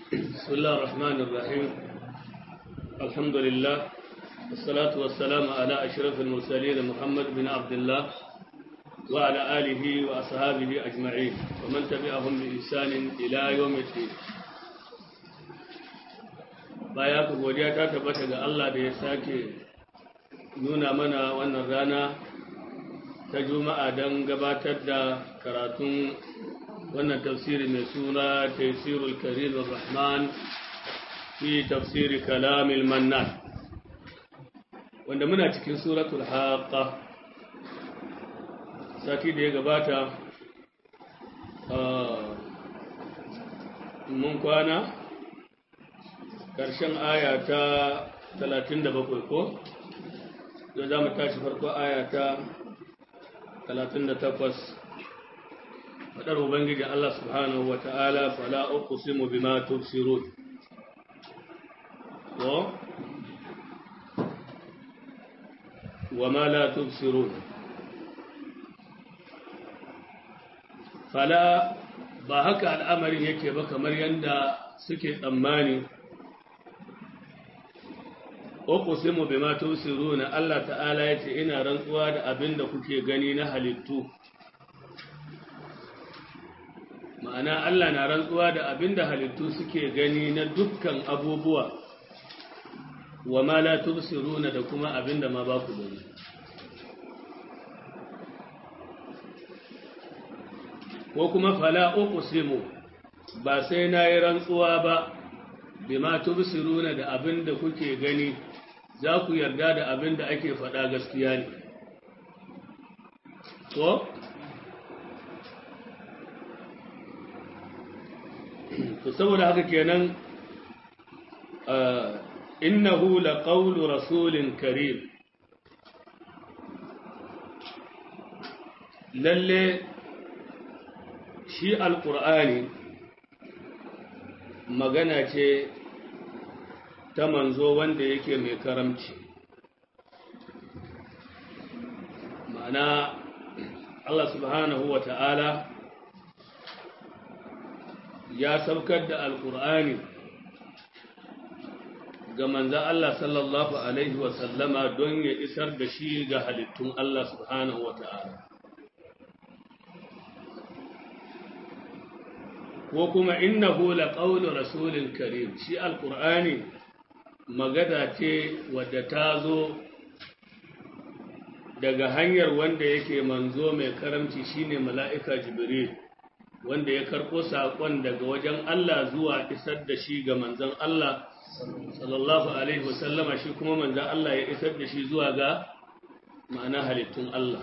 بسم الله الرحمن الرحيم الحمد لله والصلاة والسلام على أشرف المرسلين محمد بن عبد الله وعلى آله وأصحابه أجمعين ومن تبعهم بإحسان إلى يوم الدين baya ku godiya ta tabbata ga Allah da ya sake nuna mana wannan rana ta juma'a don gabatar da karatun wannan tafsiri mai suna tafsirul karim rahman fi tafsiri kalamil mannan wanda muna cikin suratul haqqa sati da ya gabata mun kwana ƙarshen aya ta 37 ko yau za mu tashi farko aya ta 38 faɗar ubangiji Allah subhanahu wa ta'ala fala uqsimu bima tubsirun wa wama la tubsirun fala ba haka al'amarin yake ba kamar yadda suke tsammani uqsimu bima tubsiruna Allah ta'ala yace ina rantsuwa da abin da kuke gani na halittu ma'ana Allah na rantsuwa da abin da halittu suke gani na dukkan abubuwa wa ma la tubsiruna da kuma abin da ma ba ku gani ko kuma fala uqsimu ba sai na yi rantsuwa ba bima tubsiruna da abin da kuke gani za ku yarda da abin da ake faɗa gaskiya ne ko to saboda haka kenan innahu laqawlu rasulin karim lalle shi alqur'ani magana ce ta manzo wanda yake mai karamci ma'ana Allah subhanahu wa ta'ala ya saukar da alkur'ani ga manzan Allah sallallahu Alaihi wasallama don ya isar da shi ga halittun Allah subhanahu wa ta'ala ko kuma innahu laqawlu rasulin karim shi alkur'ani magana ce wadda ta zo daga hanyar wanda yake manzo mai karamci shine mala'ika jibril wanda ya karɓo saƙon daga wajen Allah zuwa isar da shi ga manzon Allah sallallahu alaihi wasallama shi kuma manzon Allah ya isar da shi zuwa ga ma'ana halittun Allah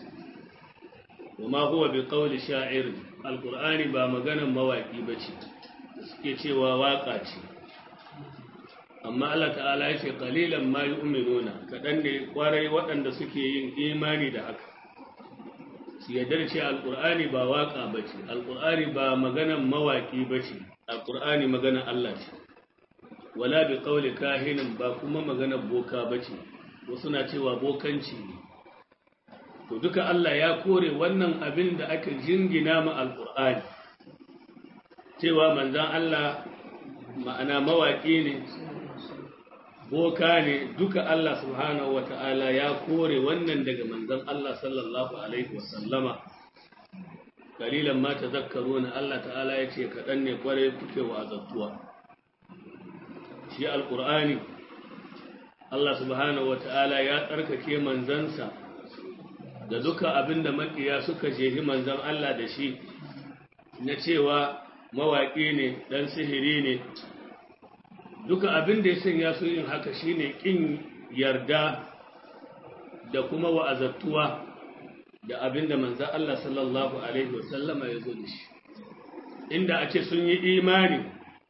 wama huwa bi qawli sha'ir alqur'ani ba maganan mawaki bace suke cewa waka ce amma Allah ta'ala ya ce qalilan ma yu'minuna kadan ne kwarai waɗanda suke yin imani da haka su yadda ce alqur'ani ba waka bace alqur'ani ba maganan mawaki bace alqur'ani maganan Allah ce wala bi qawli kahinin ba kuma maganan boka bace wasu na cewa bokanci ne to duka Allah ya kore wannan abin da aka jingina ma alqur'ani cewa manzan Allah ma'ana mawaki ne boka ne duka Allah subhanahu wa ta'ala ya kore wannan daga manzan Allah sallallahu Alaihi wasallama kalilan ma ta zakkaro na Allah ta'ala ya ce kaɗan ne kwarai kuke wazattuwa shi alƙur'ani Allah subhanahu wa ta'ala ya tsarkake manzansa da duka abin da maƙiya suka jehi manzan Allah da shi na cewa mawaƙi ne ɗan sihiri ne duka abin da ya sanya su yin haka shine kin yarda da kuma wa'azattuwa da abin da manzan Allah sallallahu Alaihi wasallama ya zo da shi inda a ce sun yi imani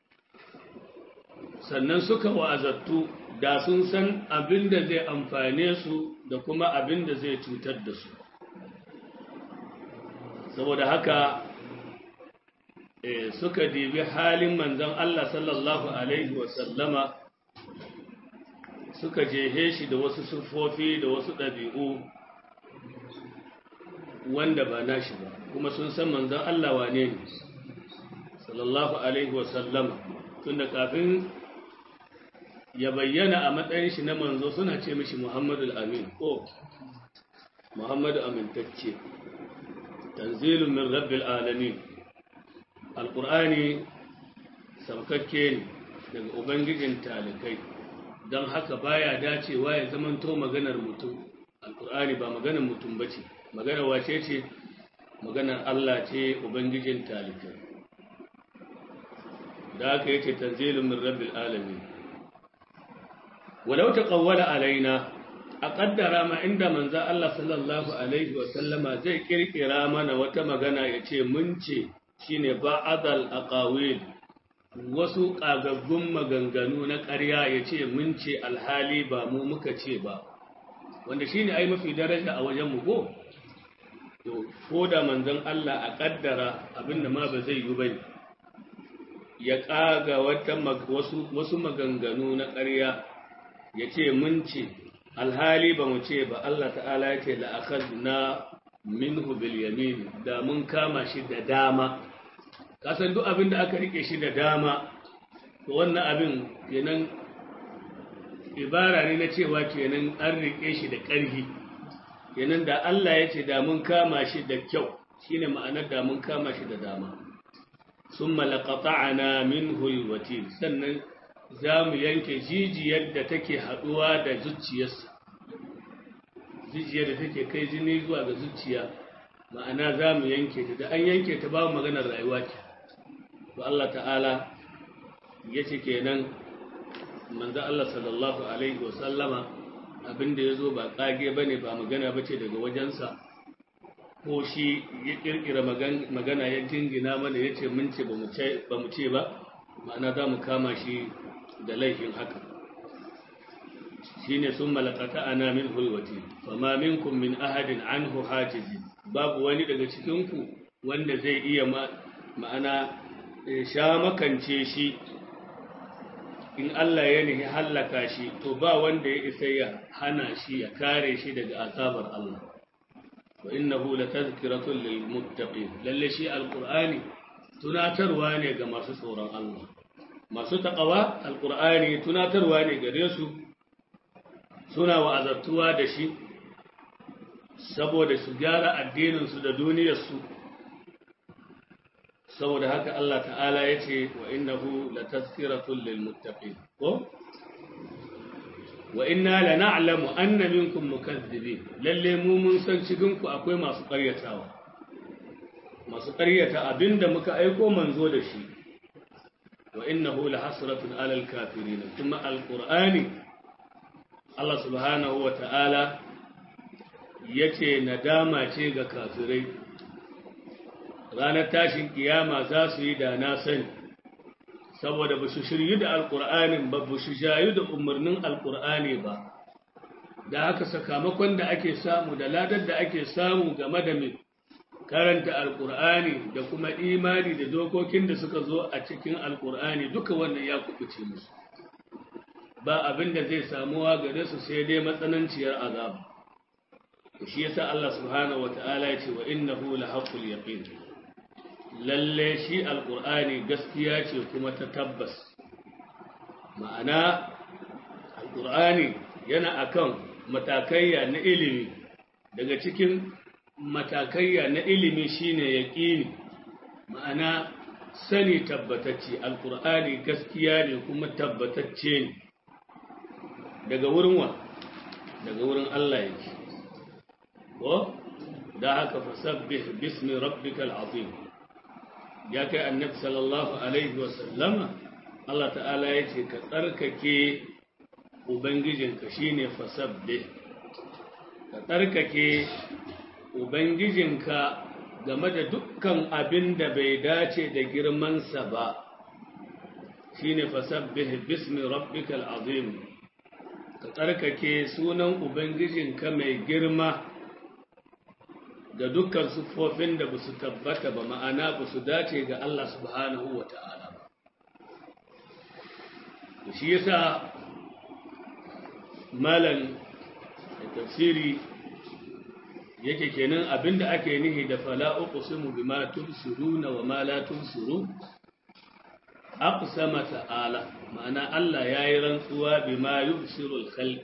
sannan suka wa'azattu da sun san abin da zai amfane su da kuma abin da zai cutar da su saboda haka suka dibi halin manzon Allah sallallahu Alaihi wasallama suka jehe shi da wasu siffofi da wasu ɗabi'u wanda ba nashi ba kuma sun san manzon Allah wane ne sallallahu alaihi wasallama tunda kafin ya bayyana a matsayin shi na manzo suna ce mishi Muhammadu Amin ko Muhammadu Amintacce tanzilun min rabbil alamin alqur'ani saukakke ne daga ubangijin talikai don haka baya dacewa ya zamanto maganar mutum alqur'ani ba maganar mutum bace maganar wace ce maganar Allah ce ubangijin talikai da aka yace tanzilun min rabbil alamin walau taqawwala alaina a kaddara ma inda manzo Allah sallallahu alaihi wa sallama zai kirkira mana wata magana yace mun ce shine ba'adal aqawil wasu kagaggun maganganu na ƙarya yace mun ce alhali ba mu muka ce ba wanda shine ai mafi daraja a wajen mu ko to ko da manzon Allah a kaddara abinda ma ba zai yi bane ya kaga wata wasu wasu maganganu na ƙarya yace mun ce alhali ba mu ce ba Allah ta'ala ya ce la'akadna minhu bil yamin da mun kama shi da dama kasan duk abin da aka rike shi da dama to wannan abin kenan ibara ne na cewa kenan an rike shi da ƙarfi kenan da Allah ya ce da mun kama shi da kyau shine ma'anar da mun kama shi da dama summa laqata'na minhu alwatil sannan za mu yanke jijiyar da take haɗuwa da zuciyarsa jijiyar da take kai jini zuwa ga zuciya ma'ana za mu yanke ta da an yanke ta babu maganar rayuwa ce to Allah ta'ala ya ce kenan manzo Allah sallallahu alaihi wa sallama abinda ya zo ba kage bane ba magana bace daga wajensa ko shi ya kirkira magana ya jingina mana ya ce mun ce ba mu ce ba ma'ana za mu kama shi da laifin haka shine sun malakata ana min hulwati fama minkum min ahadin anhu hajizi babu wani daga cikinku wanda zai iya ma'ana sha makance shi in Allah ya nihi hallaka shi to ba wanda ya isa ya hana shi ya kare shi daga azabar Allah wa innahu latazkiratun lil muttaqin lalle shi alqur'ani tunatarwa ne ga masu tsoron Allah masu taƙawa alƙur'ani tunatarwa ne gare su suna wa'azattuwa da shi saboda su gyara addininsu da duniyarsu saboda haka Allah ta'ala ya ce wa innahu la tazkiratun lil muttaqin ko wa inna la na'lamu anna minkum mukazzibin lalle mu mun san cikin ku akwai masu ƙaryatawa masu ƙaryata abinda muka aiko manzo da shi وإنه لحسرة على الكافرين ثم القرآن الله سبحانه وتعالى yace nadama ce ga kafirai ranar tashin kiyama za su yi da na sani saboda ba su shiryu da alkur'anin ba ba su shayu da umarnin alkur'ani ba da haka sakamakon da ake samu da ladar da ake samu game da mai karanta alkur'ani da kuma imani da dokokin da suka zo a cikin alkur'ani duka wannan ya kubuce musu ba abin da zai samuwa gare su sai dai matsananciyar azaba shi yasa Allah subhanahu wata'ala ya ce wa innahu lahaqqul yaqin lalle shi alkur'ani gaskiya ce kuma ta tabbas ma'ana alkur'ani yana akan matakaiya na ilimi daga cikin matakaiya na ilimi shine yaqini ma'ana sani tabbatacce alqur'ani gaskiya ne kuma tabbatacce ne daga wurin wa daga wurin Allah yake ko da haka fasabbih bismi rabbikal azim ya kai annabi sallallahu alaihi wa sallama Allah ta'ala yace ka tsarkake ubangijinka shine fasabbih ka tsarkake Ubangijinka game da dukkan abin da bai dace da girmansa ba, shi ne fasabbih bismi rabbikal azim ka tsarkake sunan Ubangijinka mai girma da dukkan siffofin da ba su tabbata ba ma'ana ba su dace ga Allah subhanahu wa ta'ala ba. Shi yasa malan tafsiri yake kenan abinda ake nihi da fala uqsimu bima tubsiruna wa ma la tubsirun aqsama ta'ala ma'ana Allah yayi rantsuwa bima yubsirul khalq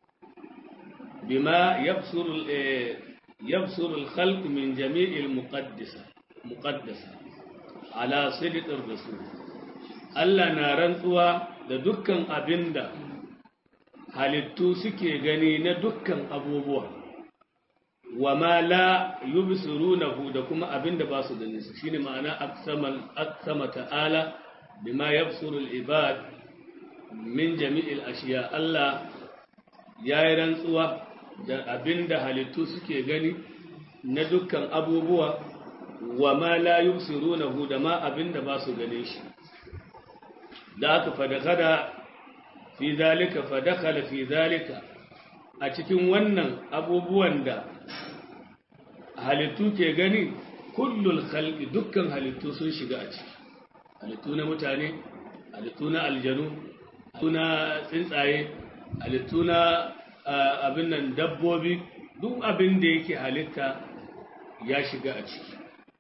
bima yabsuru yabsuru al-khalq min jami'il muqaddasa muqaddasa ala sidqir rasul Allah na rantsuwa da dukkan abinda halittu suke gani na dukkan abubuwa wa ma la yubsirunahu da kuma abinda ba su gani su shine ma'ana aqsamal aqsama ta'ala bima yabsuru al-ibad min jami'il ashiya Allah yayi rantsuwa da abinda halittu suke gani na dukkan abubuwa wa ma la yubsirunahu da ma abinda ba su gane shi da aka fadakada fi zalika fadakala fi zalika a cikin wannan abubuwan da halittu ke gani kullul khalqi dukkan halittu sun shiga a ciki halittu na mutane halittu na aljanu halittu na tsuntsaye halittu na abin nan dabbobi duk abin da yake halitta ya shiga a ciki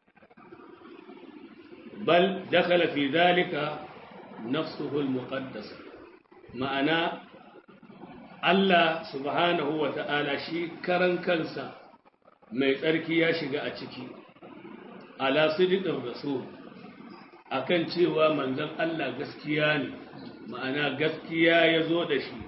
bal dakhala fi zalika nafsuhu al-muqaddas ma'ana Allah subhanahu wa ta'ala shi karan kansa mai tsarki ya shiga a ciki ala sidiqir rasul akan cewa manzon Allah gaskiya ne ma'ana gaskiya ya zo da shi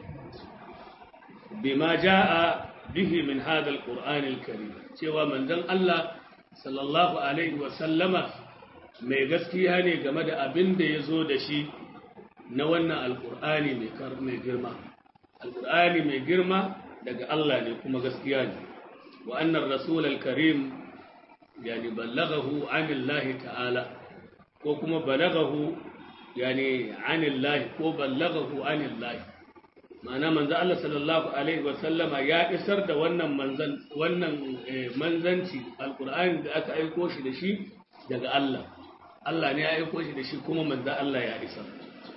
bima jaa bihi min hadha al-qur'an al-karim cewa manzon Allah sallallahu alaihi wa sallama mai gaskiya ne game da abin da ya zo da shi na wannan alkur'ani mai girma alkur'ani mai girma daga Allah ne kuma gaskiya ne wa annar rasul al-karim yani ballagahu anillahi ta'ala ko kuma balagahu yani anillahi ko ballagahu anillahi ma'ana manzo Allah sallallahu alaihi wa sallama ya isar da wannan manzan wannan manzanci alkur'ani da aka aiko shi da shi daga Allah Allah ne ya aiko shi da shi kuma manzo Allah ya isar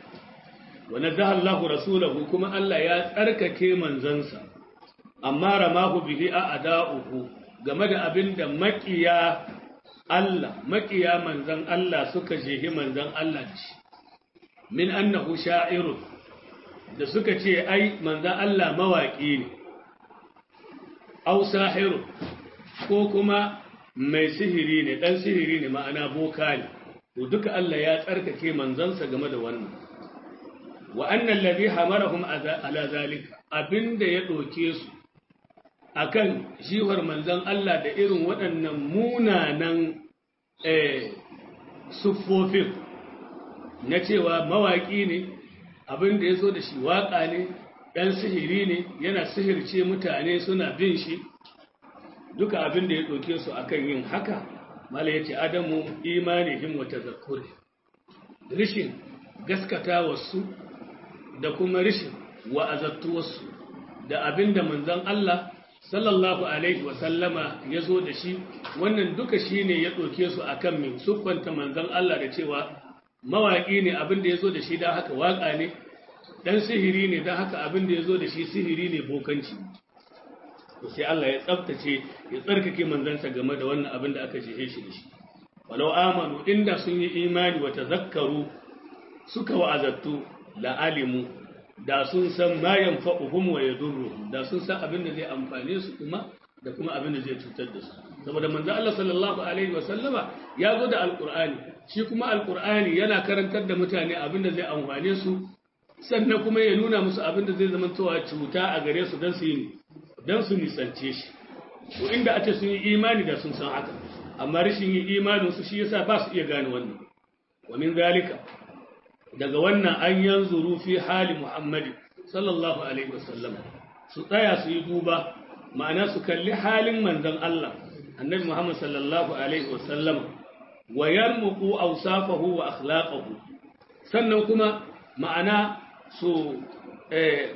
wa nadaha Allahu rasulahu kuma Allah ya tsarkake manzansa amma ramahu bihi a'da'uhu game da abinda makiya Allah makiya manzan Allah suka jehi manzan Allah da shi min annahu sha'irun da suka ce ai manzan Allah mawaki ne aw sahirun ko kuma mai sihiri ne dan sihiri ne ma'ana boka ne to duka Allah ya tsarkake manzansa game da wannan wa annal ladhi hamarahum ala zalika abinda ya doke su akan shiwar manzon Allah da irin waɗannan munanan eh sufofin na cewa mawaki ne abinda yazo da shi waka ne dan sihiri ne yana sihirce mutane suna bin shi duka abinda ya doke su akan yin haka mala yace adamu imanihim wa tazakkuri rishin gaskata wasu da kuma rishin wa'azattuwarsu da abinda manzon Allah sallallahu alaihi wa sallama ya zo da shi wannan duka shine ya ɗauke su akan min siffanta manzon Allah da cewa mawaƙi ne abinda ya zo da shi don haka waƙa ne dan sihiri ne don haka abinda ya zo da shi sihiri ne bokanci to sai Allah ya tsaftace ya tsarkake manzansa game da wannan abin da aka jehe shi da shi walau amanu inda sun yi imani wa tazakkaru suka wa'azattu la alimu da sun san ma yanfa'uhum wa yadurruhum da sun san abin da zai amfane su kuma da kuma abin da zai cutar da su saboda manzo Allah sallallahu alaihi wa sallama ya zo da alqur'ani shi kuma alqur'ani yana karantar da mutane abin da zai amfane su sannan kuma ya nuna musu abin da zai zama cewa cuta a gare su dan su yi don su nisance shi to inda a ce sun yi imani da sun san haka amma rashin yi imanin su shi yasa ba su iya gane wannan wa min zalika daga wannan an yanzuru fi hali muhammadi sallallahu alaihi wasallam su tsaya su yi duba ma'ana su kalli halin manzon Allah annabi Muhammad sallallahu alaihi wasallam wa yarmuqu awsafahu wa akhlaqahu sannan kuma ma'ana su eh,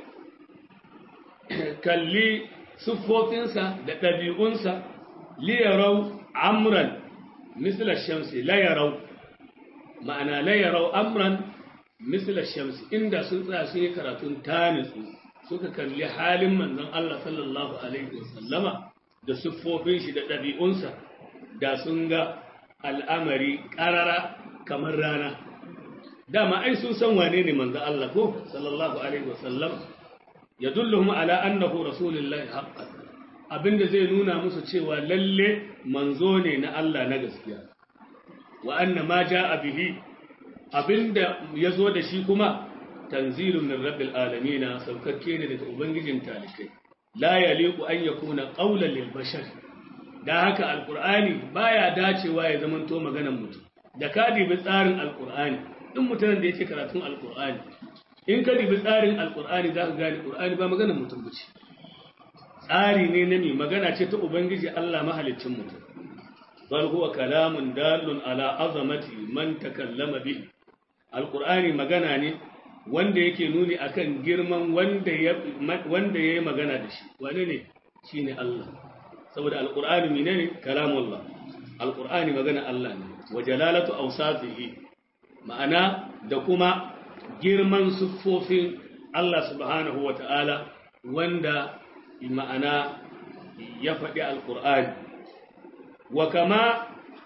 kalli siffofinsa da ɗabi'unsa liyarau amran misla shamsi layarau ma'ana layarau amran misla shamsi inda sun tsaya sun yi karatun tanitsu suka kalli halin manzon Allah sallallahu alaihi wasallama da siffofin shi da ɗabi'unsa da sun ga al'amari ƙarara kamar rana dama ai sun san wane ne manzo Allah ko sallallahu alaihi wasallam yadulluhum ala annahu rasulullahi haqqan abinda zai nuna musu cewa lalle manzo ne na Allah na gaskiya wa anna ma jaa bihi abinda yazo da shi kuma tanzilun min rabbil alamin saukakke ne daga ubangijin talikai la yaliqu an yakuna qawlan lil bashar da haka alqur'ani baya dacewa ya zamanto maganar mutum da ka dibi tsarin alqur'ani duk mutanen da yake karatun alqur'ani in ka dibi tsarin alqur'ani za ka gane qur'ani ba maganar mutum bace tsari ne na mi magana ce ta ubangiji Allah mahaliccin mutum bal huwa kalamun dalun ala azamati man takallama bihi alqur'ani magana ne wanda yake nuni akan girman wanda ya wanda yayi magana da shi wane ne shine Allah saboda alqur'ani menene kalamullah alqur'ani magana Allah ne wa jalalatu awsafihi ma'ana da kuma girman siffofin Allah subhanahu wata'ala wanda ma'ana ya faɗi alqur'ani wa kama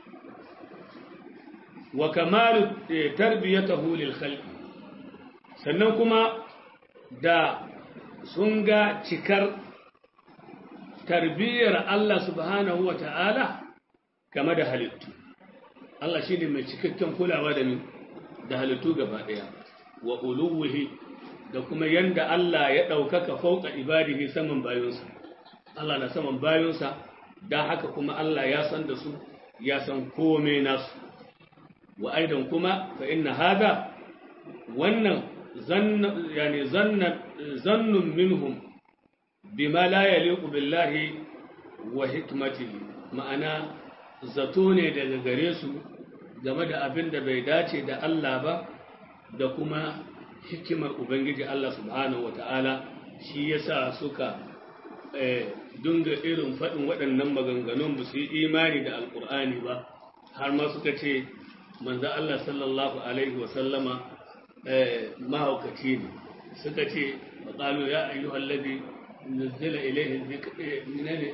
wa kamalu tarbiyatahu lil khalqi sannan kuma da sun ga cikar tarbiyyar Allah subhanahu wa ta'ala game da halittu. Allah shi ne mai cikakken kulawa da min da halittu gaba ɗaya, wa uluwuhi da kuma yanda Allah ya ɗaukaka fauka ibadihi saman bayonsa. Allah na saman bayonsa, da haka kuma Allah ya san da su, ya san kome nasu. Wa aidan kuma fa inna hada wannan يعني ظن ظن منهم بما لا يليق بالله وحكمته ma'ana zato ne daga gare su game da abin da bai dace da Allah ba da kuma hikimar Ubangiji Allah subhanahu wa ta'ala shi yasa suka dunga irin faɗin waɗannan maganganun ba su yi imani da alƙur'ani ba har ma suka ce manzo Allah sallallahu alaihi wa sallama mahaukaci ne suka ce maƙalu ya ayyuhal ladhi nuzila ilayhi ne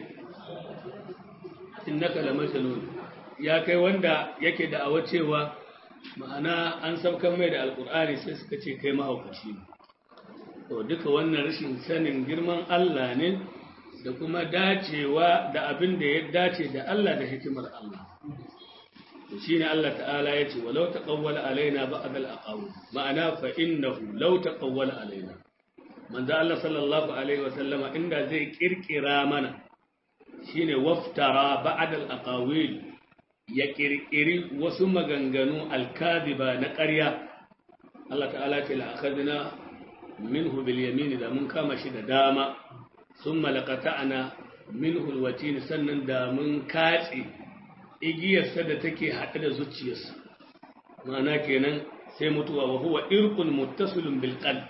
innaka lamajnun ya kai wanda yake da awa cewa ma'ana an saukan mai da alkur'ani sai suka ce kai mahaukaci ne to duka wannan rashin sanin girman Allah ne da kuma dacewa da abin da ya dace da Allah da hikimar Allah shi ne Allah ta'ala ya ce walau taqawwala alaina ba'd al-aqawl ma'ana fa innahu law taqawwala alaina manzo Allah sallallahu alaihi wa sallama inda zai kirkira mana shine waftara ba'd al-aqawil ya kirkiri wasu maganganu al-kadhiba na ƙarya Allah ta'ala ce la akhadna minhu bil yamin da mun kama shi da dama thumma laqata'na minhu al-watin sannan da mun katse igiyarsa da take haɗe da zuciyarsa ma'ana kenan sai mutuwa wa huwa irqun muttasilun bil qalb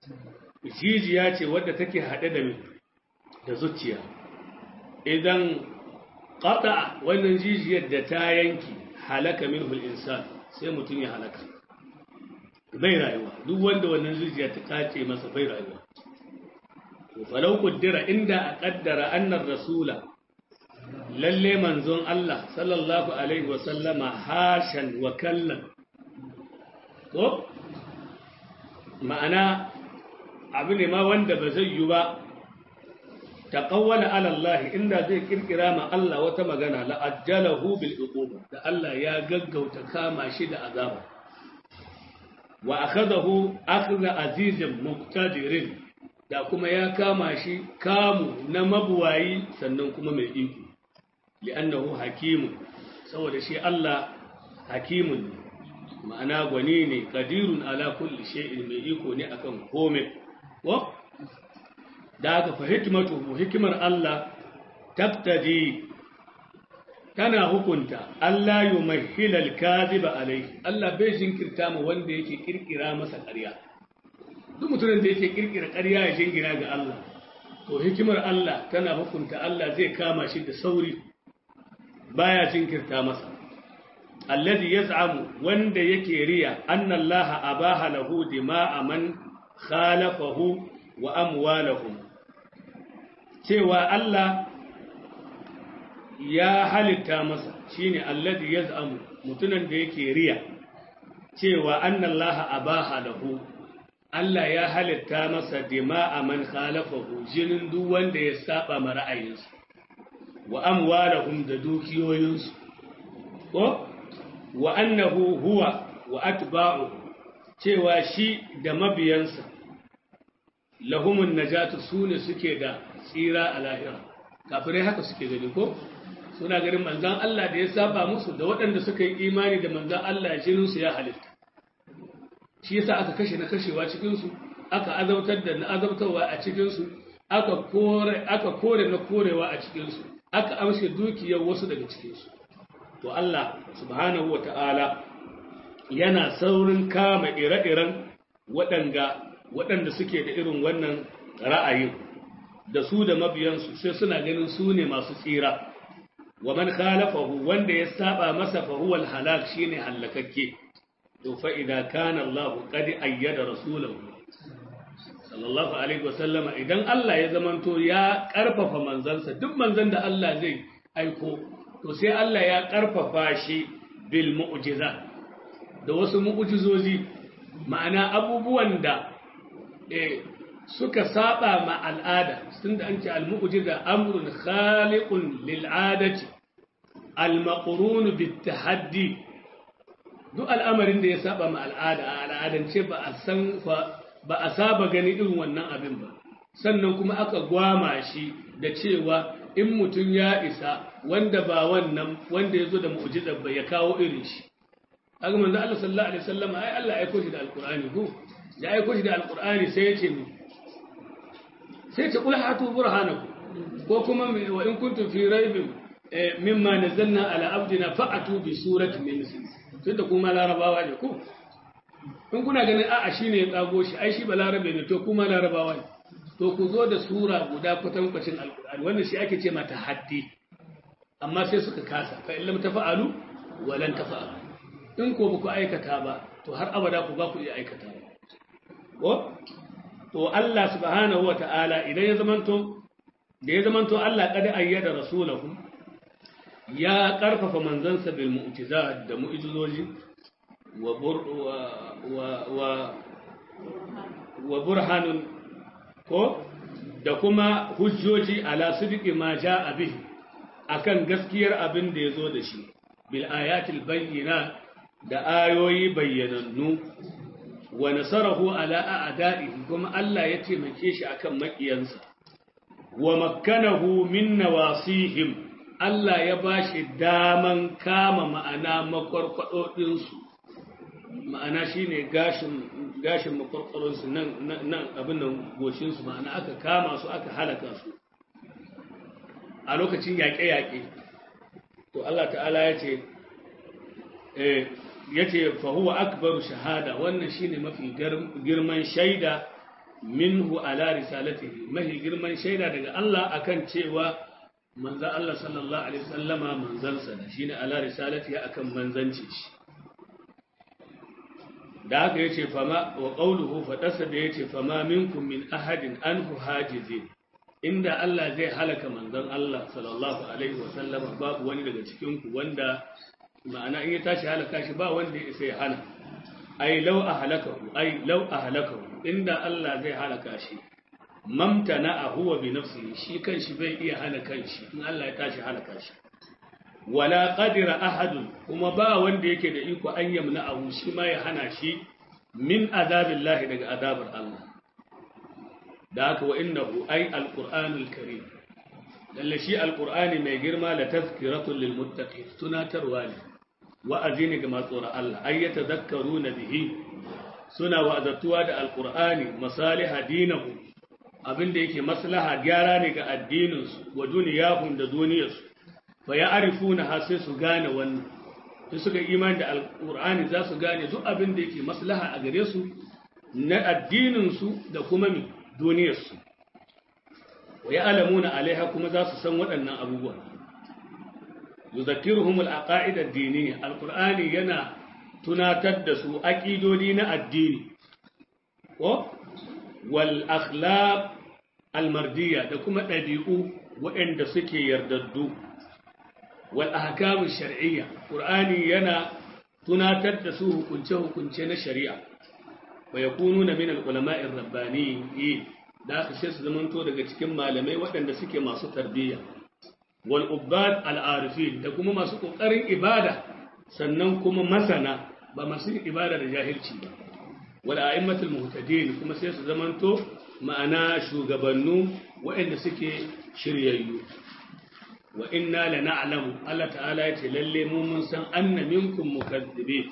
jijiya ce wadda take haɗe da da zuciya idan qata wannan jijiyar da ta yanki halaka minhu al insan sai mutum ya halaka bai rayuwa duk wanda wannan jijiya ta kace masa bai rayuwa falau kuddira inda a kaddara annar rasula lalle manzon Allah sallallahu Alaihi wasallama hashan wa kallon ko ma'ana abu ne ma wanda ba zai yi ba ta kawwala alallahi inda zai kirkira ma Allah wata magana la'ajjalahu bil uquba da Allah ya gaggauta kama shi da azaba wa akhadahu akhdha azizin muqtadirin da kuma ya kama shi kamu na mabuwayi sannan kuma mai iko li'annahu hakimun saboda shi Allah hakimun ma'ana gwani ne qadirun ala kulli shay'in mai iko ne akan komai ko da aka fa hikmatu hikimar Allah tabtadi tana hukunta Allah yumahhila al-kadhiba alayhi Allah bai jinkirta mu wanda yake kirkira masa ƙarya duk mutumin da yake kirkira ƙarya ya jingina ga Allah to hikimar Allah tana hukunta Allah zai kama shi da sauri baya jinkirta masa alladhi yaz'amu wanda yake riya anna Allah abaha lahu dima'a man khalafahu wa amwalahum cewa Allah ya halitta masa shine alladhi yaz'amu mutunan da yake riya cewa annallaha abaha lahu Allah ya halitta masa dima'a man khalafahu jinin duk wanda ya saba ma ra'ayinsa wa amwalahum da dukiyoyinsu ko wa annahu huwa wa atba'u cewa shi da mabiyansa lahumun najatu sune suke da tsira a lahira kafirai haka suke gani ko suna ganin manzan Allah da ya saba musu da waɗanda suka yi imani da manzan Allah jininsu ya halitta shi yasa aka kashe na kashewa cikinsu aka azabtar da na azabtarwa a cikinsu aka kore aka kore na korewa a cikinsu aka amshe dukiyar wasu daga cikinsu to Allah subhanahu wata'ala yana saurin kama ire-iren waɗanda waɗanda suke da irin wannan ra'ayin da su da mabiyansu sai suna ganin su ne masu tsira wa man khalafahu wanda ya saba masa fa huwa al-halak shine halakakke to fa idza kana Allah qad ayyada rasulahu sallallahu alaihi wasallam idan Allah ya zamanto ya karfafa manzansa duk manzan da Allah zai aiko to sai Allah ya karfafa shi bil mu'jiza da wasu mu'jizozi ma'ana abubuwan da eh suka saba ma al'ada sun da an ce al-mu'jiza amrun khaliqun lil 'adati al-maqrun bit tahaddi duk al'amarin da ya saba ma al'ada a al'adance ba a san ba a saba gani irin wannan abin ba sannan kuma aka gwama shi da cewa in mutum ya isa wanda ba wannan wanda ya zo da mu'jizar ba ya kawo irin shi haka manzo Allah sallallahu alaihi wasallam ai Allah ya aiko shi da alqur'ani ko ya aiko shi da alqur'ani sai ya ce mu sai ce kula hatu burhanaku ko kuma wa in kuntum fi raibin mimma nazzalna ala abdina fa'atu bi surati min misli tunda kuma larabawa ne ko in kuna ganin a'a shine ya tsago shi ai shi balarabe ne to kuma larabawa ne to ku zo da sura guda kwatankwacin alqur'ani wannan shi ake ce mata haddi amma sai suka kasa fa illam tafa'alu wa lan tafa'alu in ko ba ku aikata ba to har abada ku ba ku iya aikata ba ko to Allah subhanahu wa ta'ala idan ya zamanto da ya zamanto Allah kada ayyada rasulahu ya karfafa manzansa bil mu'jiza da mu'jizoji wa wa wa wa burhanun ko da kuma hujjoji ala sidqi ma jaa bihi akan gaskiyar abin da yazo da shi bil ayatil bayyinat da ayoyi bayyanannu wa nasarahu ala a'da'ihi kuma Allah ya taimake shi akan makiyansa wa makkanahu min nawasihim Allah ya bashi daman kama ma'ana makwarkwado din su ma'ana shine gashin gashin makwarkwadon su nan nan abin nan goshin su ma'ana aka kama su aka halaka su a lokacin yaƙe-yaƙe to Allah ta'ala ya ce eh yace fa huwa akbaru shahada wannan shine mafi girman shaida minhu ala risalatihi mafi girman shaida daga Allah akan cewa manzo Allah sallallahu alaihi wasallama manzansa da shine ala risalatihi akan manzanci shi da haka yace fama wa qawluhu fadasa da yace fama minkum min ahadin anhu hajizin inda Allah zai halaka manzon Allah sallallahu alaihi wasallama babu wani daga cikin ku wanda ma'ana in ya tashi halaka shi ba wanda ya isa ya hana ai lau a halakahu ai lau a halakahu inda Allah zai halaka shi mamtana a huwa bi nafsihi shi kanshi bai iya hana kanshi in Allah ya tashi halaka shi wala qadira ahadun kuma ba wanda yake da iko an yamna ahu shi ma ya hana shi min azabillahi daga azabar Allah da haka wa innahu ai alqur'anul karim lalle shi alqur'ani mai girma la tazkiratun lil muttaqin tunatarwa ne wa'azi ne ga masu tsoron Allah ay yatadhakkaruna bihi suna wa'azatuwa da alqur'ani masaliha dinahu abinda yake maslaha gyara ne ga addinin su wa duniyahum da duniyarsu fa ya'rifuna ha sai su gane wannan sai suka imani da alqur'ani za su gane duk abinda yake maslaha a gare su na addinin su da kuma mi duniyarsu wa ya'lamuna alaiha kuma za su san waɗannan abubuwa yuzakkiruhum al-aqaid ad-diniyya al-qur'ani yana tunatar da su aqidodi na addini ko wal akhlaq al-mardiyya da kuma ɗabi'u waɗanda suke yardaddu wal ahkam shar'iyya qur'ani yana tunatar da su hukunce-hukunce na shari'a wa yakununa min al-ulama'ir rabbaniyyin da aka sai su zamanto daga cikin malamai waɗanda suke masu tarbiyya wal ubbad al arifin da kuma masu kokarin ibada sannan kuma masana ba masu ibada da jahilci ba wal a'immatul muhtadin kuma sai su zamanto ma'ana shugabannu waɗanda suke shiryayyu wa inna lana'lamu Allah ta'ala ya ce lalle mu mun san anna minkum mukazzibin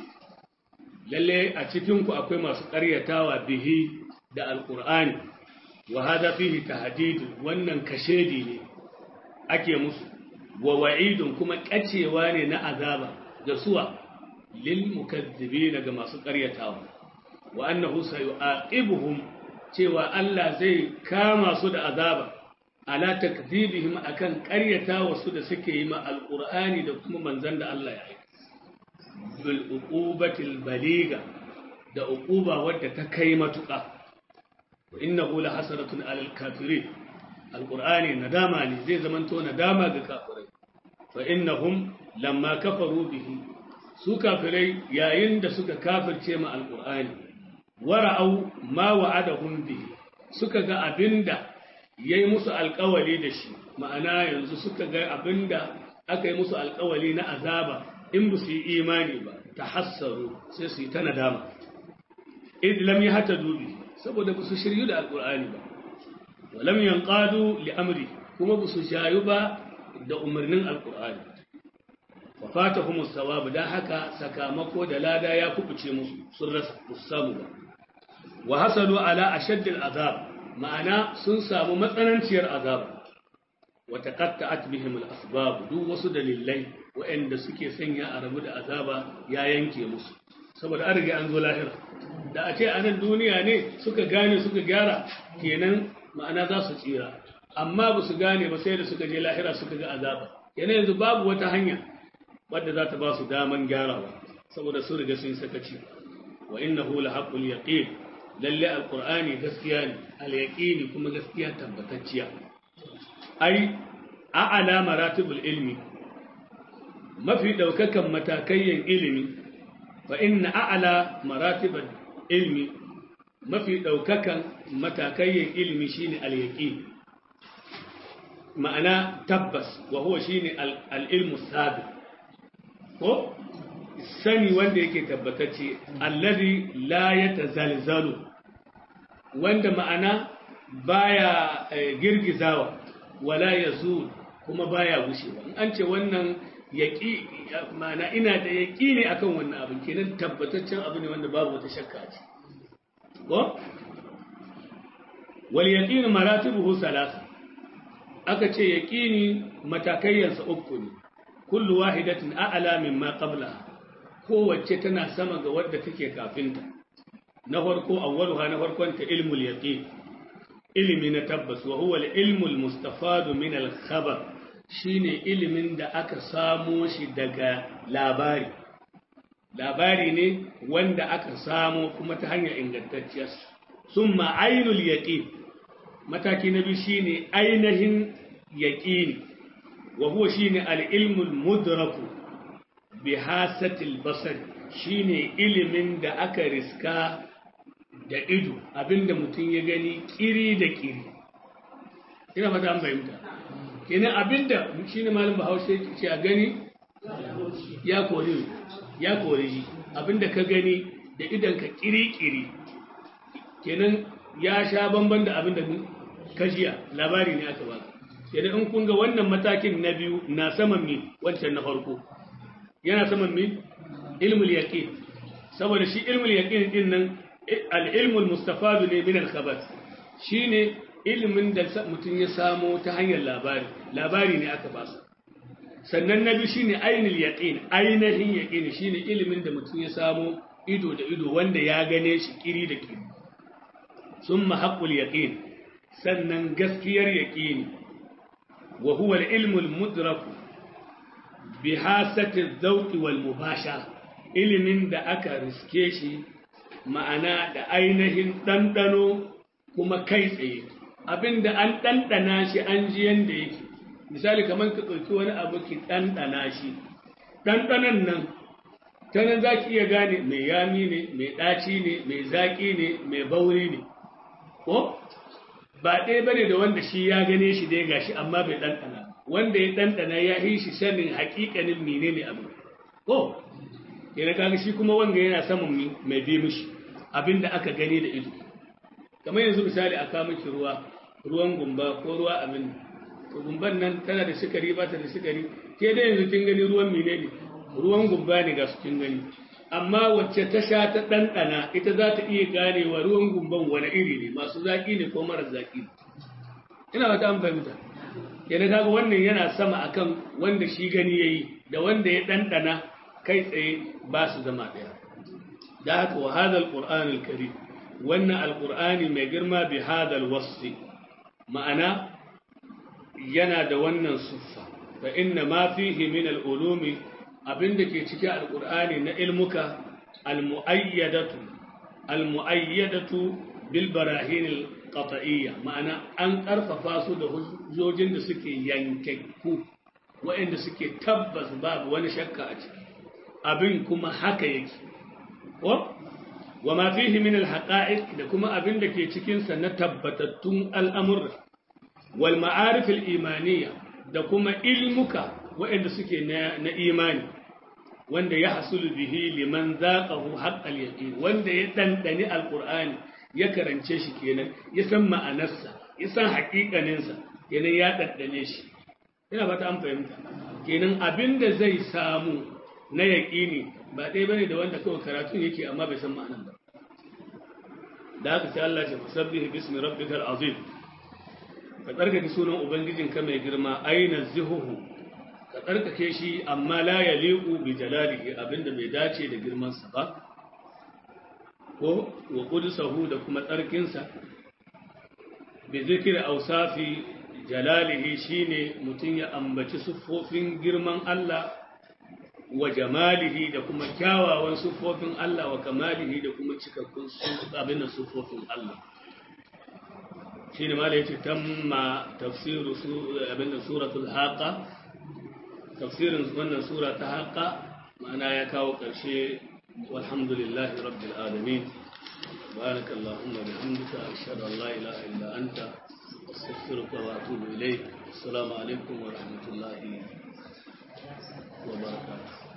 lalle a cikin ku akwai masu ƙaryatawa bihi da alqur'ani wa hada fihi tahdid wannan kashedi ne ake musu wa wa'idun kuma kacewa ne na azaba da suwa lil mukazzibin ga masu ƙaryatawa wa annahu sayu'aqibuhum cewa Allah zai kama su da azaba ala takdhibihim akan ƙaryatawa su da suke yi ma alqur'ani da kuma manzon da Allah ya aika bil uqubatil baliga da uquba wadda ta kai matuƙa وإنه لحسرة على الكافرين القرآن ندامة زي زمن تو ندامة كافرين فإنهم لما كفروا به su kafirai yayin da suka kafirce ma alƙur'ani wara'au ma wa'adahum bihi suka ga abinda yayi musu alƙawali da shi ma'ana yanzu suka ga abinda aka yi musu alƙawali na azaba in ba su yi imani ba tahassaru sai su yi ta nadama id lam yahtadu bihi saboda ba su shiryu da alƙur'ani ba walam yanqadu li amri kuma ba su jayu ba da umarnin alƙur'ani wa fatahum as-sawab dan haka sakamako da lada ya kubuce musu sun rasa samu ba wa hasadu ala ashadd al-azab ma'ana sun samu matsananciyar azab wa taqatta'at bihim al-asbab duk wasu dalilai waɗanda suke sanya a rabu da azaba ya yanke musu saboda an riga an zo lahira da a ce a nan duniya ne suka gane suka gyara kenan ma'ana za su tsira amma ba su gane ba sai da suka je lahira suka ga azaba kenan yanzu babu wata hanya wadda za ta ba su daman gyarawa saboda sun riga sun sakaci wa innahu la haqqul yaqin lalle alqur'ani gaskiya ne al yaqini kuma gaskiya tabbatacciya ai a'ala maratibul ilmi mafi daukakan matakayyan ilimi fa inna a'la maratibul ilmi mafi ɗaukakan matakayyan ilimi shine al-yaqin ma'ana tabbas wa huwa shine al-ilmu sabiq ko sani wanda yake tabbatacce allazi la yatazalzalu wanda ma'ana baya girgizawa wala yazul kuma baya gushewa in an ce wannan yaqi ma'ana ina da yaqini akan wannan abin kenan tabbataccen abu ne wanda babu wata shakka ce ko wal yaqin maratibuhu salasa aka ce yaqini matakayyansa uku ne kullu wahidatin a'la mimma qablaha kowace tana sama ga wadda take kafinta na farko awwaluha na farkon ta ilmul yaqin ilimi na tabbas wa huwa al-ilmu al-mustafadu min al-khabar shine ilimin da aka samo shi daga labari labari ne wanda aka samo kuma ta hanyar ingantacciya summa ainul yaqin mataki na biyu shine ainihin yaqini wa huwa shine al-ilmu al-mudraku bi hasatil basar shine ilimin da aka riska da ido abinda mutum ya gani kiri da kiri ina fata an fahimta kenan abinda shine malam bahaushe ce a gani ya kori ya kori shi abinda ka gani da idan ka kiri kiri kenan ya sha bamban da abinda ka jiya labari ne aka baka kenan in kun ga wannan matakin na biyu na saman mi wancan na farko yana saman mi ilmul yaqin saboda shi ilmul yaqin din nan al-ilmul mustafadu ne min al-khabar shine ilimin da mutum ya samo ta hanyar labari labari ne aka ba su sannan na biyu shine ainul yaqin ainihin yaqin shine ilimin da mutum ya samo ido da ido wanda ya gane shi kiri da kiri summa haqqul yaqin sannan gaskiyar yaqini wa huwa al-ilmul mudraku bihasati zauki wal mubasha ilimin da aka riske shi ma'ana da ainihin ɗanɗano kuma kai tsaye abinda an ɗanɗana shi an ji yanda yake misali kamar ka ɗauki wani abu ki ɗanɗana shi ɗanɗanon nan ta nan za ki iya gane mai yami ne mai ɗaci ne mai zaƙi ne mai bauri ne ko ba ɗaya bane da wanda shi ya gane shi dai gashi amma bai ɗanɗana wanda ya ɗanɗana ya yi shi sanin haƙiƙanin menene abu ko yana kaga shi kuma wanga yana saman mai bi mishi abinda aka gani da ido kamar yanzu misali a kawo miki ruwa ruwan gumba ko ruwa abin to gumban nan tana da sukari ba ta da sukari ke da yanzu kin gani ruwan menene ruwan gumba ne ga su kin gani amma wacce ta sha ta ɗanɗana ita za ta iya ganewa ruwan gumban wani iri ne masu zaƙi ne ko mara zaƙi ina wata an fahimta yana kaga wannan yana sama akan wanda shi gani yayi da wanda ya ɗanɗana kai tsaye ba su zama ɗaya da haka wa hadal qur'anul karim wannan alqur'ani mai girma bi hadal wasfi ma'ana yana da wannan siffa fa inna ma fihi min al-ulumi abinda ke cikin alqur'ani na ilmuka al-muayyadatu al-muayyadatu bil barahin al-qat'iyya ma'ana an karfafa su da hujjojin da suke yankakku waɗanda suke tabbas babu wani shakka a ciki abin kuma haka yake ko wa ma fihi min al-haqa'iq da kuma abin da ke cikin sa na tabbatattun al'amurra wal ma'arif al-imaniyya da kuma ilmuka waɗanda suke na imani wanda ya hasulu bihi liman zaqahu haqqal yaqin wanda ya dandani alqur'ani ya karance shi kenan ya san ma'anarsa ya san haƙiƙaninsa kenan ya daddane shi ina fata an fahimta kenan abinda zai samu na yaƙini ba ɗaya bane da wanda kawai karatun yake amma bai san ma'anar ba da haka sai Allah ya fasabbih bismi rabbikal azim ka tsarkake sunan ubangijinka mai girma aina zihuhu ka tsarkake shi amma la yaliqu bi jalalihi abinda bai dace da girman sa ba ko wa qudsuhu da kuma tsarkinsa bi zikri awsafi jalalihi shine mutun ya ambaci sufofin girman Allah wa jamalihi da kuma kyawawan sufofin Allah wa kamalihi da kuma cikakkun abin sufofin Allah shine ma da yace tamma tafsiru abin suratul haqa tafsirin wannan sura ta haqa ma'ana ya kawo ƙarshe walhamdulillahi rabbil alamin بارك اللهم بحمدك أشهد أن لا إله إلا أنت أستغفرك وأتوب إليك السلام عليكم ورحمة الله وبركاته